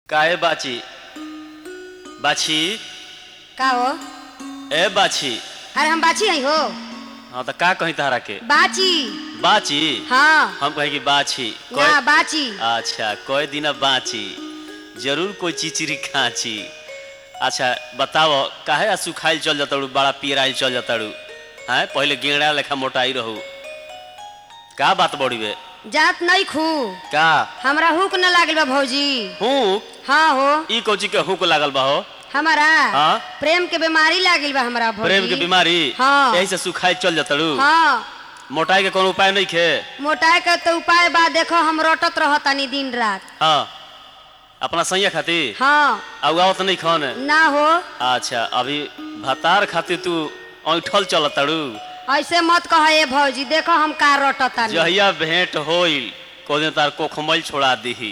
काहे बाची बाछी का हो ए बाछी अरे हम बाची हई हो हाँ तो का कही तहरा के बाची बाची हाँ हम कहे कि बाछी ना कोई बाची अच्छा कोई दिन बाची जरूर कोई चिचिरी खाची अच्छा बताओ काहे आ सुखाइल चल जताड़ू बड़ा पियराइल चल जताड़ू हैं पहले गेड़ा लेखा मोटाई रहू का बात बड़ी बे जात नहीं खू का हमरा हुक न लागल बा भौजी हूँ हाँ हो ई कोची के हुक लागल बा हो हमारा हाँ? प्रेम के बीमारी लागल बा हमरा भौजी प्रेम के बीमारी हाँ। यही से सुखाइल चल जताड़ू हाँ मोटाई के कोनो उपाय नहीं खे मोटाए के तो उपाय बा देखो हम रोटत रहतानी दिन रात हाँ अपना सैया खातिर हाँ अउगावत नहीं खन ना हो अच्छा अभी भतार खातिर तू ऐठल चल तड़ू ऐसे मत कह ए भौजी देखो हम का रोटतानी जहिया भेंट होइल को दिन तार कोखमल छोड़ा दीही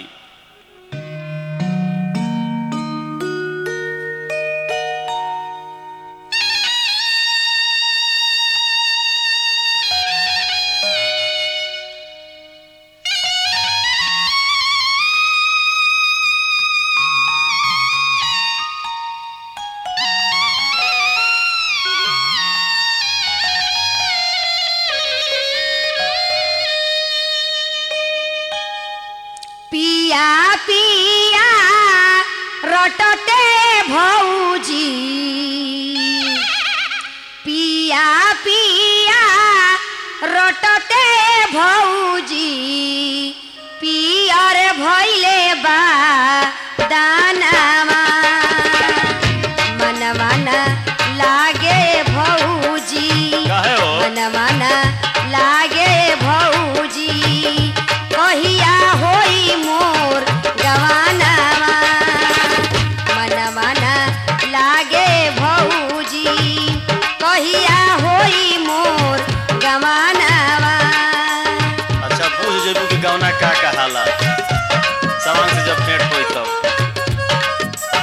पिया पिया रटते भौजी पिया पिया रटते भौजी पियर भैले बा दानामा मनवा न लागे भौजी काहे हो मनवा न लागे भौजी कहिया होई मोर गवानावा मनवा न लागे भौजी कहिया होई मोर गवानावा अच्छा पूछ जेबू कि गौना का कहाला सामान से जब भेंट होई तब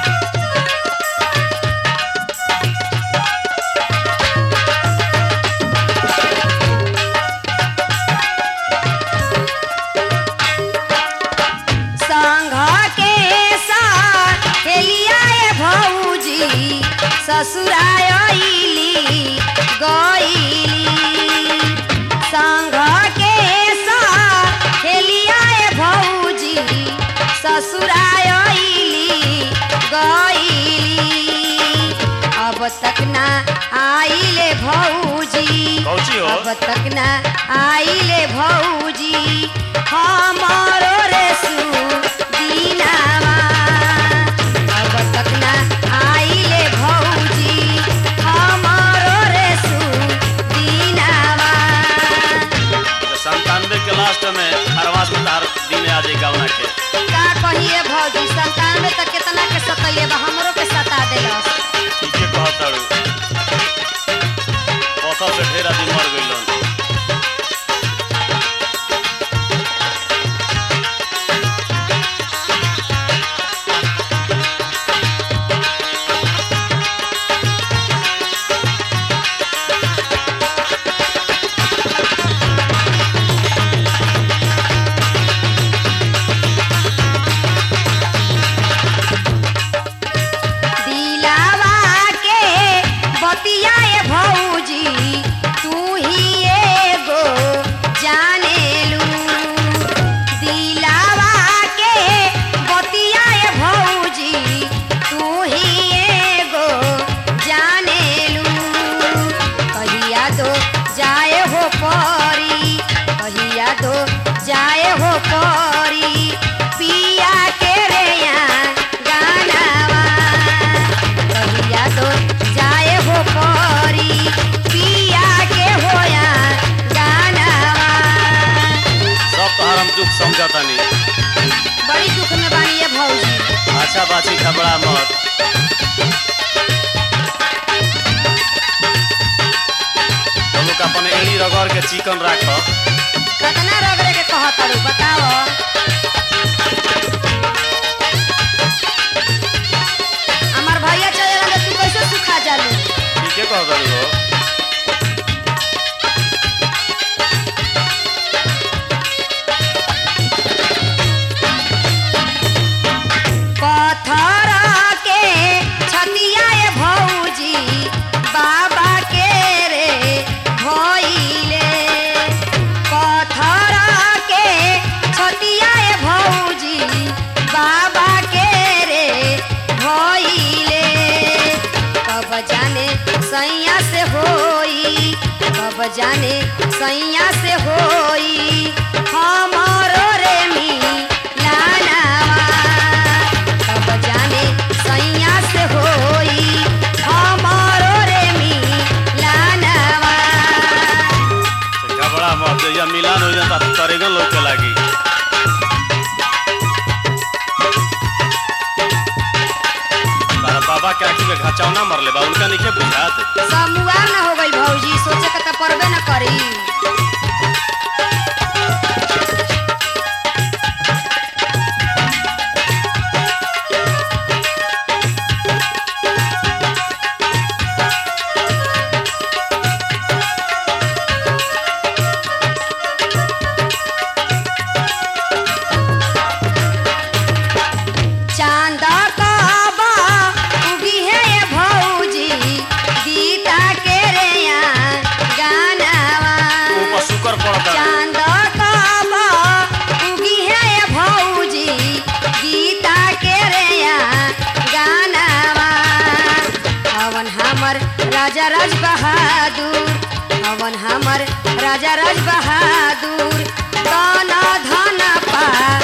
संघ के साथ खेलियाए भौजी ससुरायली गईली संघ के साथ खेलियाए भौजी ससुरायली गईली अब तक ना आइले भौजी कौची हो अब तक ना आइले भौजी हमारो रे सुदीनावा अब तक ना आइले भौजी हमारो रे सुदीनावा संतानवे के लास्ट में खरवास में तार दिन आ जाए गौना के का कहिए भौजी संतानवे तक कितना के सतैले बा हमरो के सता देलस ठीके कहत ताड़ू पथर से ढेर आदमी मर गइलन दिलावा के बतियाए भौजी तू ही एगो जानेलू दिलावा के बतियाए भौजी तू ही एगो जानेलू कहिया दो जाए हो परी कहिया दो जाए हो परी पिया के रे यहाँ गानावा कहिया दो जाए हो परी पिया के होया गानावा सब तोहार हम दुख समझतानी बड़ी दुख में बानी ये भौजी अच्छा बाची घबरा मत हम लोग अपन एड़ी रगड़ के चिकन राख कतना रगड़े के कहतारू बताओ हमार भैया चले रहे तू कैसे सुखा जालू ठीके कह दरू हो पर जाने सैया से होई हमारो रे मिलानावा कब जाने सैया से होई हमारो रे मिलानावा घबरा मत जइया मिलान हो जाता तरेगन लौके लागी तारा बाबा के आँखी में घाचौना मरले बा उनका नहीं बुझात सब मुआर न हो गई भौजी सोचे के त परबे न करी चांद काबा उगी है ये भौजी गीता के रे यहाँ गानावा ऊपर शुकर पड़ता चांद काबा उगी है ये भौजी गीता के रे यहाँ गानावा हवन हमर राजा राज बहादुर हवन हमर राजा राज बहादुर दाना धन पा